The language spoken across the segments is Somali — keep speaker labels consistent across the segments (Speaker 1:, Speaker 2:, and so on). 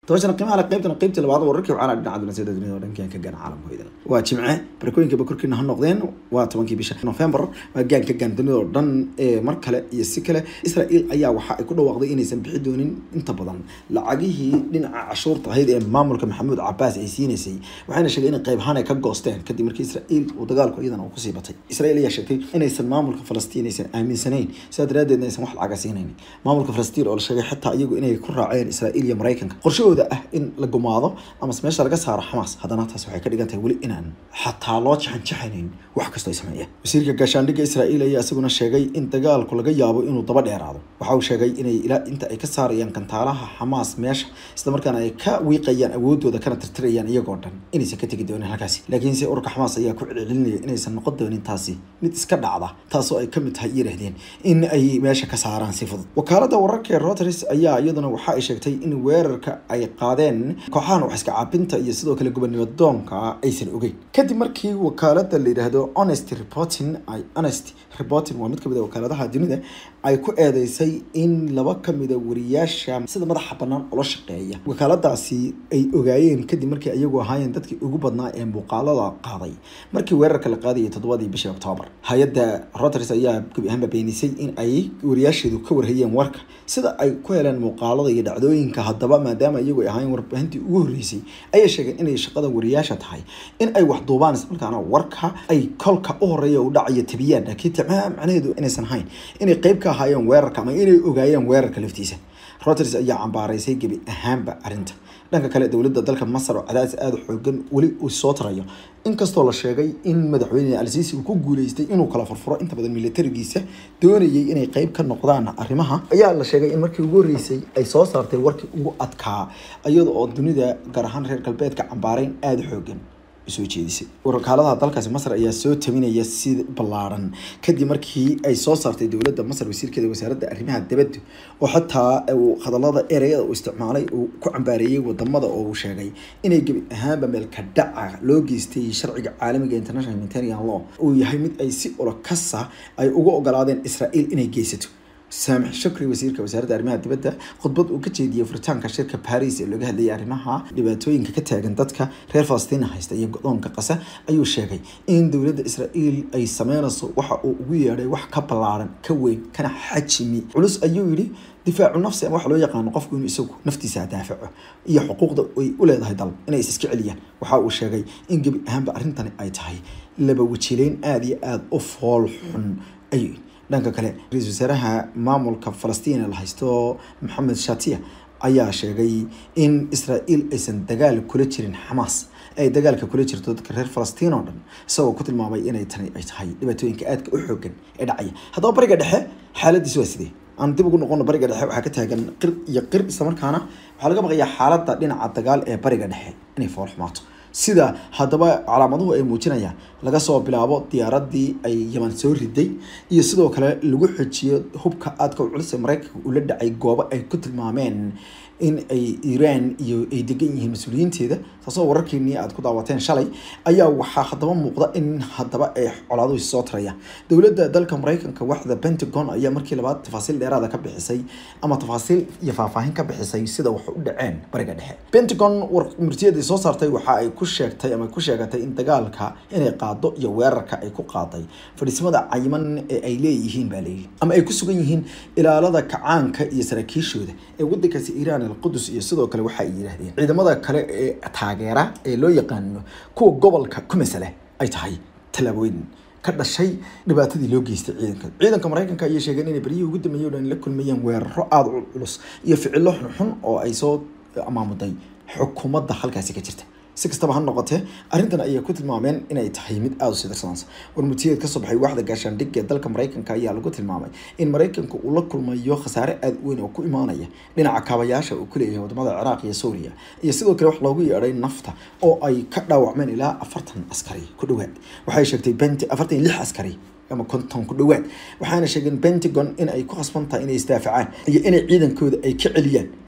Speaker 1: tobanshana qiimaha le qaybtana qaybtii labaad wararkii waxaana dhinaca dunaasiyada dunida oo dhankan ka gaana caalamka hoydana waa jimce barakooyinkiiba korkiina ha noqdeen waa tobankii bisha november waa gaan ka gaan dunida oo dhan ee mar kale iyo si kale israel ayaa waxa ay ku dhawaaqday inaysan bixi doonin inta badan lacagihii dhinaca cashuurta ahayd ee maamulka maxamuud cabaas ay siinaysay waxayna sheegay in qayb ahaan ay ka goosteen kadib markii israel uu dagaalku iyadana uu kusii batay israel ayaa sheegtay inaysan maamulka falastiin aysan aaminsanayn sidaa daraadeedna aysan wax lacaga siinayn maamulka falastiin oo la sheegay xitaa iyagu inay ku raaceen israel iyo maraykanka qorshahooda ah in la gumaado ama meesha laga saaro xamaas haddana taas waxay ka dhigan tahay weli inaan xataa loo jaxanjaxanayn wax kastoo ay sameeyeen wasiirka gaashaandhigga israa'iil ayaa isaguna sheegay in dagaalku laga yaabo inuu daba dheeraado waxa uu sheegay inay ilaa inta ay ka saarayaan kantaalaha xamaas meesha isla markaana ay ka wiiqayaan awoodooda kana tirtirayaan iyagoo dhan inaysan ka tegi doonin halkaasi laakiinse ururka xamaas ayaa ku celcelinaya inaysan noqon doonin taasi mid iska dhacda taasoo ay kamid tahay yiraahdeen in ay meesha ka saaraan si fudud wakaalada wararka ee Reuters ayaa iyaduna waxa ay sheegtay in weerarka ay qaadeen kooxahan wax iska caabinta iyo sidoo kale gobonimo doonka aysan ogeyn kadib markii wakaalada la yidhaahdo honest reporting ay honest reporting waa mid kamid a wakaaladaha dunida ay ku eedeysay in laba kamida wariyaasha sida madaxa banaan ula shaqeeya wakaaladaasi ay ogaayeen kadib markii ayagu ahaayeen dadkii ugu badnaa ee muuqaalada qaaday markii weerarka la qaadayay toddobadii bishii oktoobar hay-adda Reuters ayaa gebi ahaanba beenisay in ay wariyaasheedu ka warhayeen warka sida ay ku heleen muuqaalada iyo dhacdooyinka haddaba maadaama iyagu ay ahaayeen warbaahintii ugu horreysay ayay sheegeen inay shaqada wariyaasha tahay in ay wax duubaan islamarkaana warka ay kolka u horeeya u dhacaya tabiyaan laakiin tabaa macnaheedu inaysan ahayn inay qayb ka ahaayeen weerarka ama inay ogaayeen weerarka laftiisa Reuters ayaa cambaaraysay gebi ahaanba arrinta dhanka kale dowladda dalka masar oo cadaadis aada u xoogan weli uu soo tarayo inkastoo la sheegay in madaxweyne al-siisi uu ku guuleystay inuu kala furfuro inta badan militarigiisa doonayay inay qayb ka noqdaan arrimaha ayaa la sheegay in markii ugu horreysay ay soo saartay warkii ugu adkaa iyada oo dunida gaar ahaan reer galbeedka cambaarayn aada u xoogan soo jeedisay wakaaladaha dalkaasi masar ayaa soo taminaya si ballaaran kadib markii ay soo saartay dowladda masar wasiirkeeda wasaaradda arrimaha dibadda oo xataa uu hadallada ereyada uu isticmaalay uu ku cambaareeyey wadamada oo uu sheegay inay gebi ahaanba meelka dhaca loo geystay sharciga caalamiga international humanitarian law uu yahay mid ay si ulakasa ay ugu ogolaadeen israel inay geysato saamix shukri wasiirka wasaaradda arrimaha dibadda khudbad uu ka jeediyey furitaanka shirka paris ee looga hadlayay arrimaha dhibaatooyinka ka taagan dadka reer falastiin haysta iyo go-doonka qasa ayuu sheegay in dowladda israa'iil ay sameynayso waxa uu ugu yeedhay wax ka ballaaran ka weyn kana xajimi culus ayuu yidhi difaacu nafsi ama waxa loo yaqaano qofku inuu isagu naftiisa daafaco iyo xuquuqda ay u leedahay dal inay is iska celiyaan waxa uu sheegay in gebi ahaanba arrintani ay tahay laba wajileyn aada iyo aada u fool xun ayuu dhanka kale ra-iisul wasaaraha maamulka falastiin la haysto maxamed shatiya ayaa sheegay in israa'iil aysan dagaal kula jirin xamaas ay dagaalka kula jirto dadka reer falastiin oo dhan isagoo ku tilmaamay inay tani ay tahay dhibaatooyinka aadka u xoogan ee dhacaya haddaba bariga dhexe xaaladiisu waa sidee aan dib ugu noqono bariga dhexe waxaa ka taagan qir iyo qir islamarkaana waxaa laga baqayaa xaaladda dhinaca dagaal ee bariga dhexe inay fool xumaato sida haddaba calaamaduhu ay muujinayaan laga soo bilaabo diyaaradii ay yaman soo riday iyo sidoo kale lagu xojiyo hubka aadka culus ee maraykanka ula dhacay goobo ay ku tilmaameen in ay iiraan iyo ay degan yihiin mas-uuliyiinteeda taasoo wararkeenii aad ku daawateen shalay ayaa waxaa haddaba muuqda in haddaba ay colaaduhu soo tarayaan dowladda dalka maraykanka waxda pentagon ayaa markii labaad tafaasiil dheeraada ka bixisay ama tafaasiil iyo faahfaahin ka bixisay sida wax u dhaceen bariga dhexe pentagon war murtiyadii soo saartay waxa ay ku sheegtay ama ku sheegatay in dagaalka inay qaado iyo weerarka ay ku qaaday fadhiisimada cayiman ee ay leeyihiin baa leeyihi ama ay ku sugan yihiin ilaalada kacaanka iyo saraakiishooda ee wadankaasi iiraan qudus iyo sidoo kale waxa ay yidhaahdeen ciidamada kale ee taageera ee loo yaqaano kuwa gobolka ku masale ay tahay tallaabooyin ka dhashay dhibaatadii loo geystay ciidanka ciidanka maraykanka ayay sheegeen inay beryihii ugu dambeeyey o dhan la kulmayeen weeraro aada u culus iyo ficilo xunxun oo ay soo amaamuday xukuumadda halkaasi ka jirta si kastaba ha noqotee arrintan ayay ku tilmaameen inay tahay mid aada u sidarsanaysa warmutiyeed kasoo baxay waaxda gaashaandhig ee dalka maraykanka ayaa lagu tilmaamay in maraykanka uu la kulmayo khasaare aada u weyn oo ku imaanaya dhinaca kaabayaasha uu ku leeyahay wadamada ciraaq iyo suuriya iyo sidoo kale wax loogu yeedhay nafta oo ay ka dhaawacmeen ilaa afartan askari ku dhowaad waxay sheegtay benti afartan iyo lix askari ama konton ku dhowaad waxaana sheegeen pentagon in ay ku khasban tahay inay isdaafacaan iyo inay ciidankooda ay ka celiyaan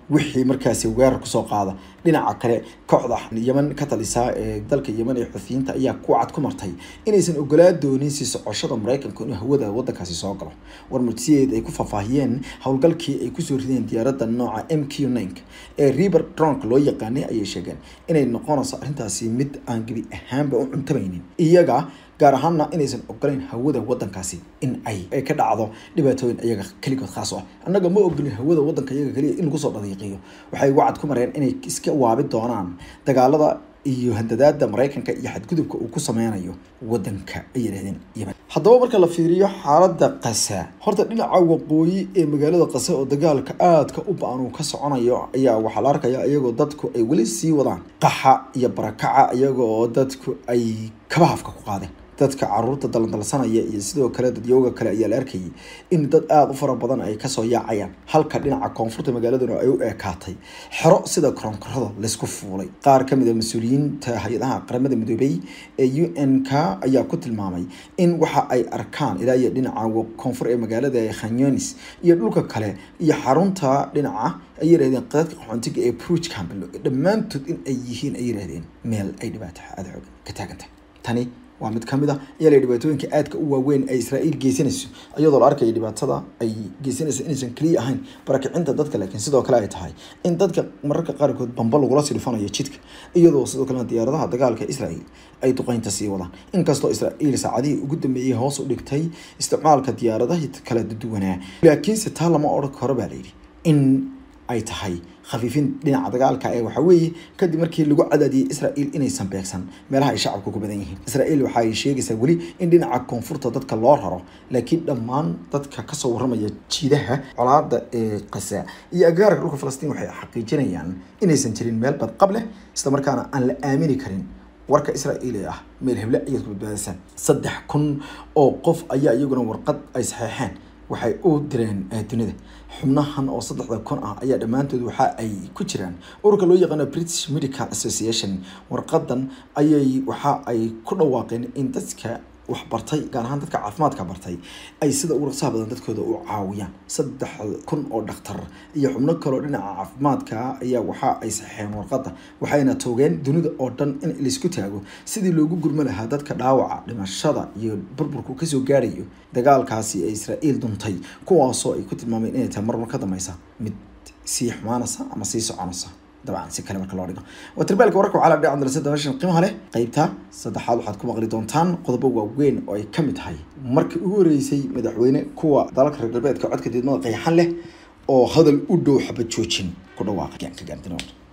Speaker 1: wixii markaasi weerar kusoo qaada dhinaca kale kooxda yeman ka talisa ee dalka yeman ee xufiyiinta ayaa ku cad ku martay inaysan ogolaa doonin sii socoshada maraykanka inuu hawada wadankaasi soo galo warmartiyeed ay ku faahfaahiyeen howlgalkii ay kusoo rideen diyaaradda nooca m q nink ee riber dronk loo yaqaanay ayay sheegeen inay noqonayso arrintaasi mid aan gebi ahaanba u cuntamaynin iyaga gaar ahaanna inaysan ogolayn hawada wadankaasi in ay ka dhacdo dhibaatooyin iyaga keligood khaas ah annaga ma ogolin hawada wadanka iyaga keliya in lagu soo dhadiiqiyo waxay wacad ku mareen inay iska waabi doonaan dagaalada iyo handadaada maraykanka iyo xadgudubka uu ku sameynayo wadanka ay yidhahdeen yemen haddaba marka la fiiriyo xaaladda qasa horta dhinaca waqooyi ee magaalada qase oo dagaalka aadka u ba-an uu ka soconayo ayaa waxaa la arkaya iyagoo dadku ay weli sii wadaan qaxa iyo barakaca iyagoo dadku ay kabahafka ku qaadeen dadka caruurta dalandalsanaya iyo sidoo kale dadyooga kale ayaa la arkayay in dad aada u fara badan ay kasoo yaacayaan halka dhinaca koonfurta magaaladuna ay u eekaatay xero sida koronkorada laysku fuulay qaar kamid a mas-uuliyiinta hay-adaha qaramada midoobey ee u n k ayaa ku tilmaamay in waxa ay arkaan ilaa iyo dhinaca koonfur ee magaalada khanyonis iyo dhulka kale iyo xarunta dhinaca ay yirahdeen qadadka qaxoontiga ee bruge campbell dhammaantood in ay yihiin ay yirahdeen meel ay dhibaato aada xoog ka taagantay tani waa mid kamid a ayaa la dhibaatooyinka aadka u waaweyn ay israa'iil geysanayso iyadoo la arkaya dhibaatada ay geysanayso inaysan keliya ahayn barakicinta dadka laakiin sidoo kale ay tahay in dadka mararka qaarkood bamba lagula silfanayo jidka iyadoo sidoo kalena diyaaradaha dagaalka israa'iil ay duqeynta sii wadaan inkastoo israa'iil saacadihii ugu dambeeyey hoos u dhigtay isticmaalka diyaaradaha kala duwanaa laakiinse taa lama odhan karo baa layidhi in ay tahay khafiifin dhinaca dagaalka ee waxa weeye kadib markii lagu cadaadiyey israa'iil inaysan beegsan meelaha ay shacabka ku badan yihiin israa'iil waxa ay sheegaysaa weli in dhinaca koonfurta dadka loo raro laakiin dhammaan dadka kasoo warramaya jiidaha colaada ee qasa iyo agagaarka dhulka falastiin waxay xaqiijinayaan inaysan jirin meel badqab leh isla markaana aan la aamini karin warka israa'iil ee ah meel heble ayaad ku badbaadasaan saddex kun oo qof ayaa iyaguna warqad ay saxeexeen waxay u direen dunida xubnahan oo saddexda kun ah ayaa dhammaantood waxa ay ku jiraan ururka loo yaqaano british medical association warqadan ayay waxa ay ku dhawaaqeen in dadka wax bartay gaar ahaan dadka caafimaadka bartay ay sida ugu raqsaha badan dadkooda u caawiyaan saddex kun oo dhakhtar iyo xubno kaloo dhinaca caafimaadka ayaa waxa ay saxeen warqada waxayna toogeen dunida oo dhan in laysku taago sidii loogu gurmo lahaa dadka dhaawaca dhimashada iyo burburku kasoo gaarayo dagaalkaasi ee israa'iil duntay kuwaasoo ay ku tilmaameen inay tahay marmar ka dambeysa mid sii xumaanaysa ama sii soconaysa dabcan si kale marka loo dhigo waa tirbaalka wararka waxaa la dhinaca darasada meeshan qiimaha leh qeybta saddexaad waxaad ku maqli doontaan qodobo waaweyn oo ay kamid tahay markii ugu horeysay madaxweyne kuwa dalalka reer galbeedka codka diidmada qeexan leh oo hadal u dhow xabad joojin ku dhawaaqay gaanka gaantinood